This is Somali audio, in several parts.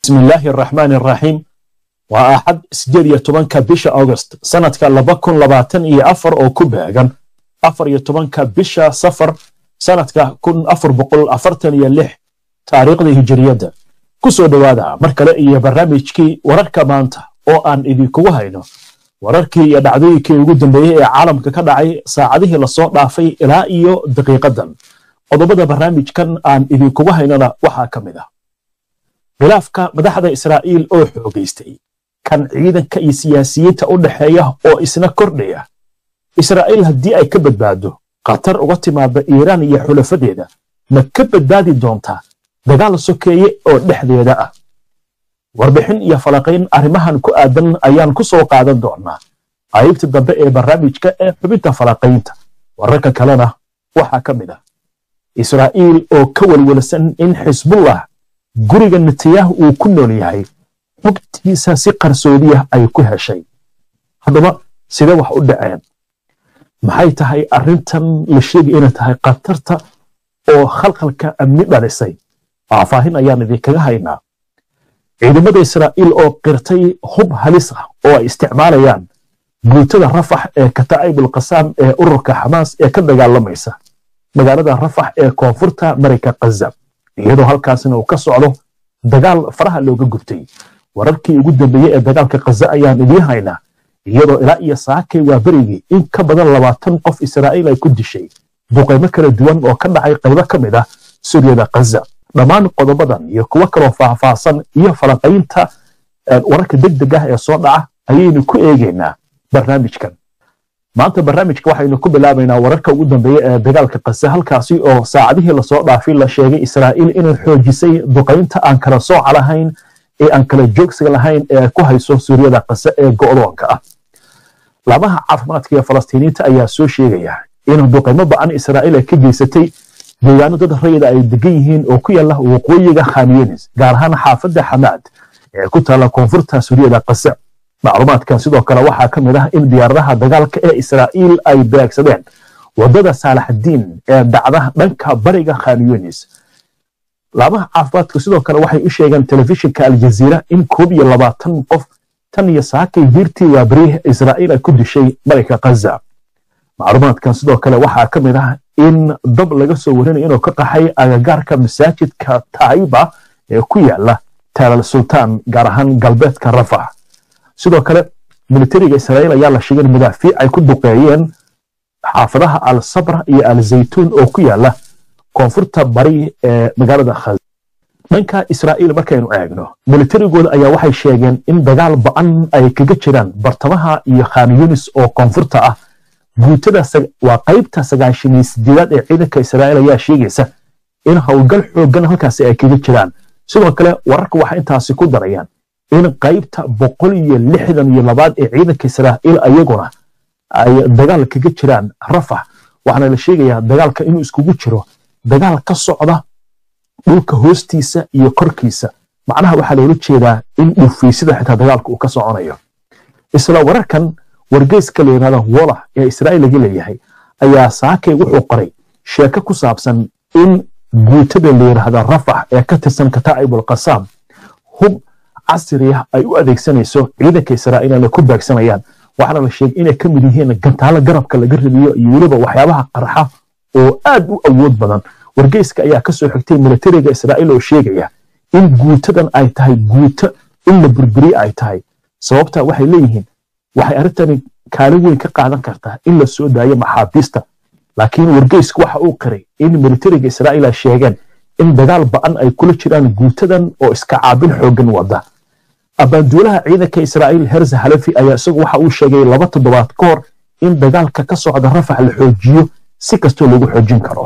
bismillaahi araxmaani araxiim waa axad sideed iyo tobanka bisha august sanadka laba kun labaatan iyo afar oo ku beegan afar iyo tobanka bisha safar sanadka kun afar boqol afartan iyo lix taariikhda hijiriyadda ku soo dhowaada mar kale iyo barnaamijkii wararka maanta oo aan idinkugu hayno wararkii iyo dhacdooyinkii ugu dambeeyey ee caalamka ka dhacay saacadihii lasoo dhaafay ilaa iyo daqiiqadan qodobada barnaamijkan aan idinkugu haynona waxaa ka mid ah khilaafka madaxda israa'iil oo xoogaystay kan ciidanka iyo siyaasiyiinta u dhexeeya oo isna kordhaya israa'iil haddii ay ka badbaado khatar uga timaada iiraan iyo xulafadeeda ma ka badbaadi doontaa dagaal sokeeye oo dhexdeeda ah warbixin iyo falaqayn arrimahan ku aadan ayaan ku soo qaadan doonnaa qaybta dambe ee barnaamijka ee xubinta falaqaynta wararka kalena waxaa ka mid ah israa'iil oo ka welwelsan in xisbullah guriga netanyahu uu ku nool yahay xogtiisa si qarsoodiya ay ku heshay haddaba sidee wax u dhaceen maxay tahay arrintan la sheegay inay tahay khatarta oo khalkhalka amni dhalisay faahfaahin ayaan idinkaga haynaa ciidamada israa'iil oo qirtay hub halis ah oo ay isticmaalayaan guutada rafax ee kataa'ibul qasaam ee ururka xamaas ee ka dagaalamaysa magaalada rafax ee koonfurta marayka khaza iyadoo halkaasina uu ka socdo dagaal faraha looga gubtay wararkii ugu dambeeyey ee dagaalka khaza ayaan idiin haynaa iyadoo ilaa iyo saakay waa berigii in ka badan labaatan qof israa'iil ay ku dishay duqaymo kala duwan oo ka dhacay qaybo ka mid ah suuriyada khaza dhammaan qodobadan iyo kuwo kaloo faahfaahsan iyo falanqaynta wararka degdeg ah ee soo dhaca ayaynu ku eegaynaa barnaamijkan maanta barnaamijka waxaynu ku bilaabaynaa wararka ugu dambeeya ee dagaalka khaza halkaasi oo saacadihii lasoo dhaafay la sheegay israa'iil inay xoojisay duqaynta aan kala sooca lahayn ee aan kala joogsiga lahayn ee ku hayso suuriyada khaza ee go'doonka ah laamaha caafimaadka ee falastiiniinta ayaa soo sheegaya in duqaymo ba'an israa'iil ay ka geysatay deegaano dad rayida ay degan yihiin oo ku yaala waqooyiga khanyenis gaar ahaan xaafadda xamaad ee ku taalla koonfurta suuriyada khaza macluumaadkan sidoo kale waxaa ka mid ah in diyaaradaha dagaalka ee israa'iil ay beegsadeen waddada saalaxdiin ee dhacda dhanka bariga khanyenis laamaha caafimaadku sidoo kale waxay u sheegeen telefishinka aljaziira in koob iyo labaatan qof tan iyo saakay diirtii waabariih israa'iil ay ku dishay marayka khaza macluumaadkan sidoo kale waxaa ka mid ah in dab laga soo warinayo inuu ka qaxay agagaarka masaajidka taiba ee ku yaala taalal sultaan gaar ahaan galbeedka rafax sidoo kale militariga israa'iil ayaa la sheegay in madaafiic ay ku duqeeyeen xaafadaha al sabra iyo al zaytuun oo ku yaala koonfurta bari ee magaalada khaza dhanka israa'iil markaynu eegno militarigooda ayaa waxay sheegeen in dagaal ba'an ay kaga jiraan bartamaha iyo khan yunis oo koonfurta ah guutada waa qaybta sagaashaniyo sideedaad ee ciidanka israa'iil ayaa sheegaysa in howlgal xooggan halkaasi ay kaga jiraan sidoo kale wararka waxay intaasi ku darayaan in qaybta boqol iyo lixdan iyo labaad ee ciidanka israa'iil ayaguna ay dagaal kaga jiraan rafax waxaana la sheegayaa dagaalka inuu iskugu jiro dagaal ka socda dhulka hoostiisa iyo korkiisa macnaha waxaa loola jeedaa in dhufaysida xitaa dagaalka uu ka soconayo isla wararkan wargeyska la yidhahda wolah ee israa'iil laga leeyahay ayaa saakay wuxuu qoray sheeko ku saabsan in guutada la yidhaahda rafax ee ka tirsan kataa'ibul qasaam hub casri ah ay u adeegsanayso ciidanka israa'iil inay ku beegsanayaan waxaana la sheegay inay ka mid yihiin gantaalo garabka laga rabiyo iyo weliba waxyaabaha qarxa oo aad u awood badan wargeyska ayaa ka soo xigtay militariga israa'iil oo sheegaya in guutadan ay tahay guuto in la burburiye ay tahay sababta waxay leeyihiin waxay arrintani kaalin weyn ka qaadan kartaa in la soo daayo maxaabiista laakiin wargeysku waxa uu qiray in militariga israa'iil ay sheegeen in dagaal ba'an ay kula jiraan guutadan oo iska caabin xooggan wada abbaanduulaha ciidanka israa'iil herza halafi ayaa isagu waxa uu sheegay laba toddobaad ka hor in dagaalka ka socda rafax la xoojiyo si kastoo lagu xoojin karo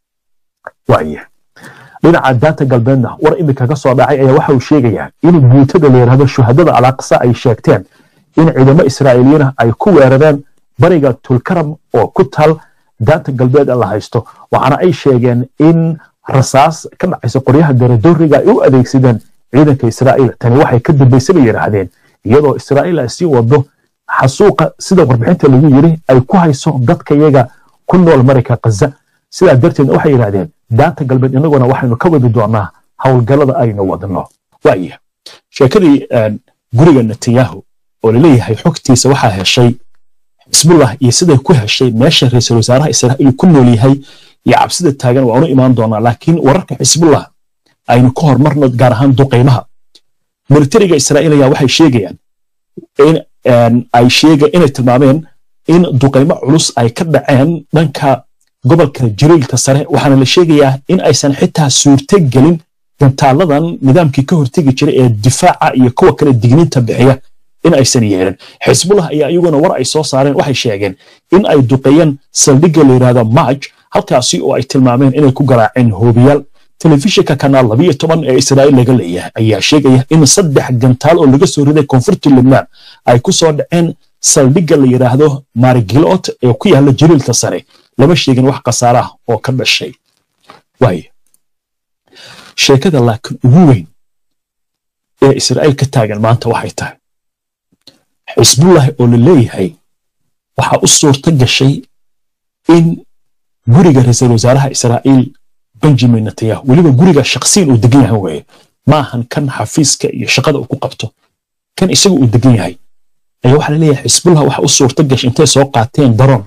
waaya dhinaca daanta galbeedna war iminka ka soo dhacay ayaa waxa uu sheegayaa in guutada la yidhahdo shuhadada alaqsa ay sheegteen in ciidamo israa'iiliyiina ay ku weerareen bariga tulkaram oo ku taal daanta galbeed la haysto waxaana ay sheegeen in rasaas ka dhacaysa qoryaha daradooriga ay u adeegsadeen ciidanka israa'iil tani waxay ka dambaysa bay yidhaahdeen iyadoo israa'iil ay sii wado xasuuqa sida warbixinta lagu yiri ay ku hayso dadka iyaga ku nool marayka khaza sidaa darteed waxay yidhahdeen daanta galbeed innaguna waxaynu ka wadi doonaa howlgallada aynu wadno waaya sheekadii guriga netanyahu oo laleeyahay xogtiisa waxaa heshay xisbullah iyo siday ku heshay meesha ra-iisul wasaaraha israa'iil ku nool yahay iyo cabsida taagan waanu imaan doonaa laakiin wararka xisbullah aynu ka hormarno gaar ahaan duqaymaha militariga israa'iil ayaa waxay sheegayaan in ay sheega inay tilmaameen in duqaymo culus ay ka dhaceen dhanka gobolka jariilka sare waxaana la sheegayaa in aysan xitaa suurto gelin gantaaladan nidaamkii ka hortegi jiray ee difaaca iyo kuwa kale digniinta bixiya in aysan yeelin xisbullah ayaa iyaguna war ay soo saareen waxay sheegeen in ay duqeeyeen saldhigga la yidhahdo marj halkaasi oo ay tilmaameen inay ku garaaceen hoobiyaal telefishinka kanaal labiyo toban ee israa'iil laga leeyahay ayaa sheegaya in saddex gantaal oo laga soo riday koonfurta lubnaan ay ku soo dhaceen saldhigga la yidhaahdo marigilot ee ku yaalla jariilka sare lama sheegin wax khasaare ah oo ka dhashay waayo sheekada laakiin ugu weyn ee israa'iil ka taagan maanta waxay tahay xisbullahi oo la leeyahay waxaa u suurto gashay in guriga ra-iisul wasaaraha israa'iil benjamin netanyahu weliba guriga shaqsiyan uu degan yahay weeye maahan kan xafiiska iyo shaqada uu ku qabto kan isaga uu degan yahay ayaa waxaa la leeyahay xisbullah waxa u suurto gashay intay soo qaateen daroon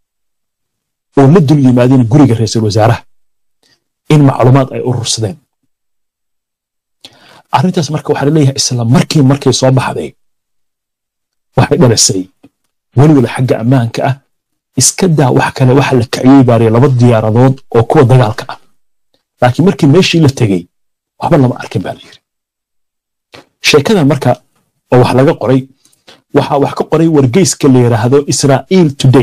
oo la dul yimaadeen guriga ra-iisul wasaaraha in macluumaad ay urursadeen arrintaas marka waxaa la leeyahay isla markii markay soo baxday waxay dhalisay weliwala xagga ammaanka ah iska daa wax kale waxa la kaciyey baariya laba diyaaradood oo kuwa dagaalka ah laakiin markii meeshii la tegey waxba lama arkin baa la yidhi sheekadan marka oo wax laga qoray waxaa wax ka qoray wargeyska la yidhaahdo israa'iil today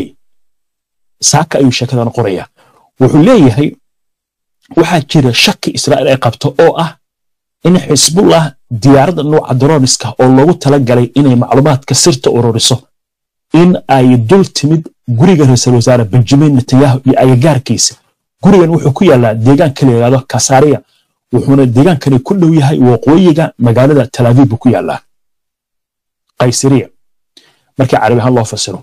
saaka ayuu sheekadan qoraya wuxuu leeyahay waxaa jira shaki israa'iil ay qabto oo ah in xisbullah diyaaradda nuuca droniska oo loogu tala galay inay macluumaadka sirta ururiso in ay dul timid guriga ra-iisul wasaare benjamin netanyahu iyo agagaarkiisa gurigan wuxuu ku yaallaa deegaanka la yidhahdo kasaariya wuxuuna deegaankani ku dhow yahay waqooyiga magaalada talaaviib buu ku yaallaa qaysariya markii carabi ahaan loo fasiro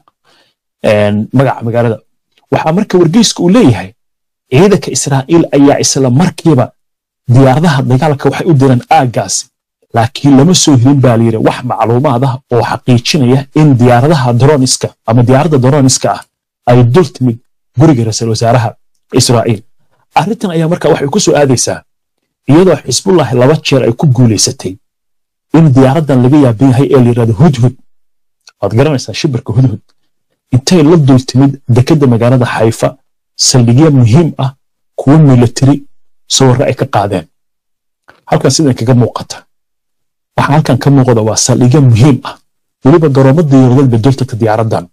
magaca magaalada waxaa marka wargeyska uu leeyahay ciidanka israa'iil ayaa isla markiiba diyaaradaha dagaalka waxay u direen aaggaasi laakiin lama soo helin baa layidhi wax macluumaad ah oo xaqiijinaya in diyaaradaha droniska ama diyaaradda droniska ah ay dul timid guriga ra-iisul wasaaraha israa'iil arrintan ayaa marka waxay ku soo aadaysaa iyadoo xisbullah laba jeer ay ku guulaysatay in diyaaraddan laga yaaban yahay ee la yidhahdo hudhud waad garanaysaa shibirka hudhud intay la dul timid dekedda magaalada xayfa saldhigyo muhiim ah kuwo milatari sawirre ay ka qaadeen halkan sidan kaga muuqata waxaa halkan ka muuqda waa saldhigyo muhiim ah weliba garoomo diyaaradood bay dultagta diyaaraddan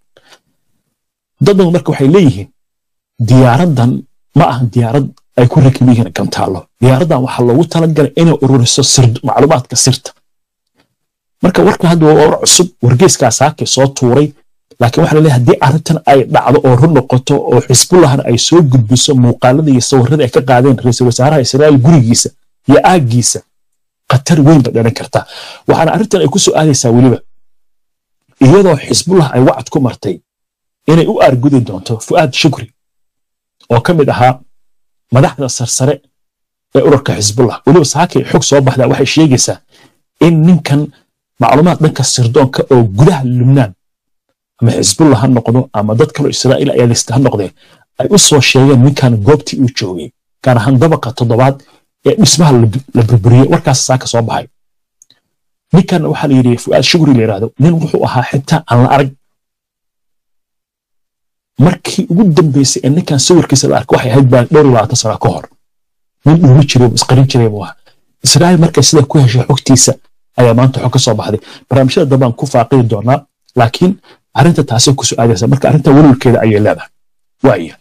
daddan marka waxay leeyihiin diyaaraddan ma ahan diyaarad ay ku rakib yihiin gantaallo diyaaraddan waxaa loogu talagalay inay ururiso macluumaadka sirta marka warka hadda waa war cusub wargeyskaa saakay soo tuuray laakiin waxaa laleeyahay haddii arrintan ay dhacdo oo run noqoto oo xisbullahna ay soo gudbiso muuqaalada iyo sawirrada ay ka qaadeen ra-iisul wasaaraha israa'iil gurigiisa iyo aaggiisa khatar weyn bay dhalan kartaa waxaana arrintan ay ku soo aadaysaa weliba iyadoo xisbullah ay wacad ku martay inay u aargudi doonto fu'aad shukri oo ka mid ahaa madaxda sarsare ee urarka xisbullah weliba saakay xog soo baxdaa waxay sheegaysaa in ninkan macluumaad dhanka sirdoonka oo gudaha lubnaan ama xisbullah ha noqdo ama dad kaloo israa'iil ayaa lista ha noqdee ay u soo sheegeen ninkan goobtii uu joogay gaar ahaan dabaqa toddobaad ee dhismaha la burburiyey warkaas saaka soo baxay ninkan waxaa la yidhi fu'aad shugri la yidhahdo nin wuxuu ahaa xitaa aan la arag markii ugu dambeysay ee ninkan sawirkiisa la arkay waxay ahayd baa dhowr iyo labaatan sana ka hor nin dhuumi jiray isqarin jiray buu ahaa israa'iil markay sida ku heshay xogtiisa ayaa maanta xog ka soo baxday barnaamijyada dambaan ku faaqidi doonaa laakiin arrinta taasay ku soo aadaysa marka arrinta welwelkeeda ayay leedahay waaya